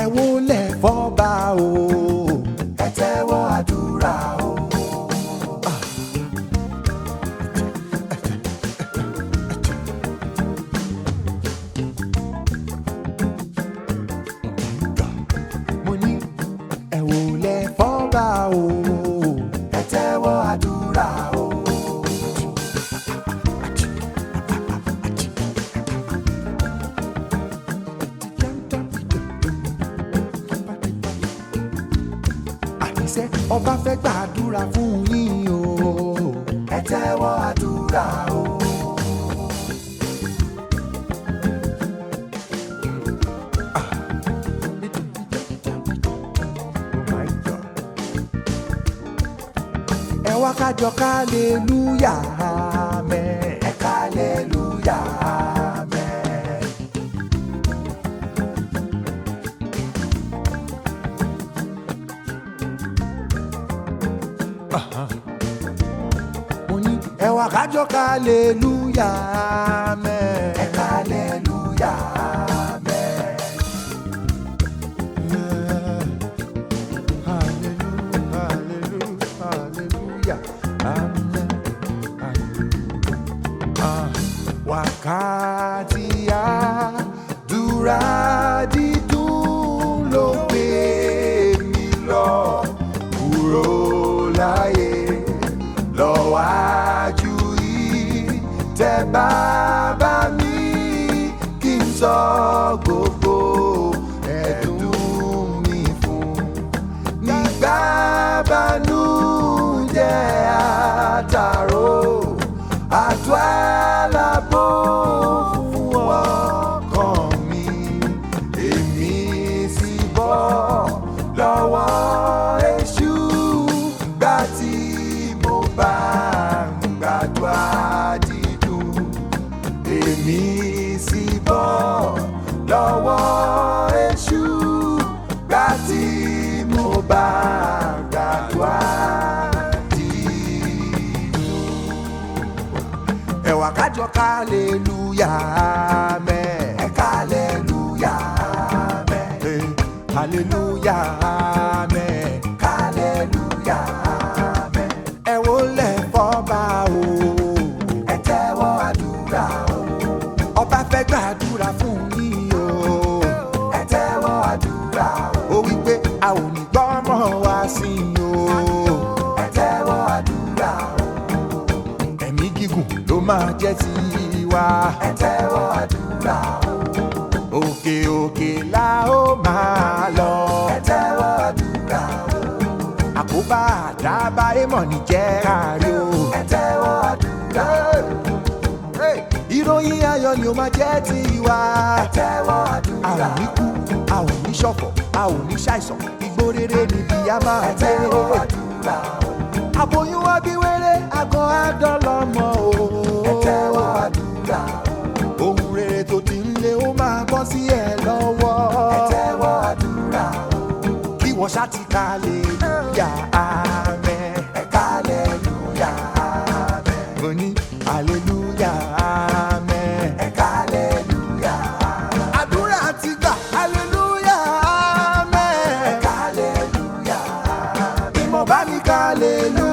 wólẹ̀ fọ́ba o. ẹ tẹ́wọ́ àdúrà o. mo ní ẹ wólẹ̀ fọ́ba o. ẹ tẹ́wọ́ àdúrà o. àníṣe ọba fẹ́ gbàdúrà fún yín o. ẹ tẹ́wọ́ àdúrà o. ẹ wá kájọ kálẹ́lúyà àmín. ẹ kálẹ́lúyà àmín. mo ní ẹ wá kájọ kálẹ́lúyà àmín. ẹ kálẹ́lúyà àmín. Wákàtí àdúrà dídùn ló gbé mi lọ kúrò láyé lọ́wájú yìí tẹ bàbá mi kí n sọ gbogbo ẹ̀dùn mi fún nígbà bànújẹ́ àtàrò àtọ́ àlàbò fún ọkàn mi èmi sì bọ́ lọ́wọ́ èṣù gbà tí mo bá ń gbàdúrà dídùn èmi sì bọ́ lọ́wọ́ èṣù gbà tí mo bá gbàdúrà dídùn. ẹ̀wà kájọ kálẹ́lúyà mẹ́. ẹ kálẹ́lúyà àmín. hallelúyà mẹ́. kálẹ́lúyà àmín. ẹ wólẹ̀ fọ́ba o. ẹ tẹ́wọ́ àdúrà o. ọba fẹ́ gbàdúrà fún yín o. ẹ tẹ́wọ́ àdúrà o. ó wí pé a ò ní gbọ́mọ̀ wá sí i o. ẹ tẹ́wọ́ àdúrà o. ẹ̀mí gígùn ló máa jẹ́ tiwa. ẹ tẹ́wọ́ àdúrà o. òkè òkè la ó máa lọ. ẹ tẹ́wọ́ àdúrà o. àkóbá àdábá èèmọ̀ ní jẹ́ àárẹ̀ o. ẹ tẹ́wọ́ àdúrà o. Hey, ìròyìn ayọ̀ ni ó máa jẹ́ tiwa. ẹ tẹ́wọ́ a ò àdúrà ní o. kú a ò ní ṣọ̀fọ̀ a ò ní ṣàìsàn igbó rere níbi a máa ẹ gbé. tẹ́wọ́ àdúrà o. àbòyún wa bí wéré àgọ́ àdọ́lọ́mọ o. ẹ tẹ́wọ́ àdúrà o. ohun rere tó ti ń lé ó máa bọ́ sí ẹ lọ́wọ́. ẹ tẹ́wọ́ àdúrà o. kí wọ́n ṣá ti ka lè yà àmẹ́. ẹ kálẹ́lúyà àmín. mo ní hallelujah àmẹ́. ẹ kálẹ́lúyà àmín. àdúrà ti gbà hallelujah ẹ àmẹ́. kálẹ́lúyà àmín. ìmọ̀ bá mi ka hallelujah.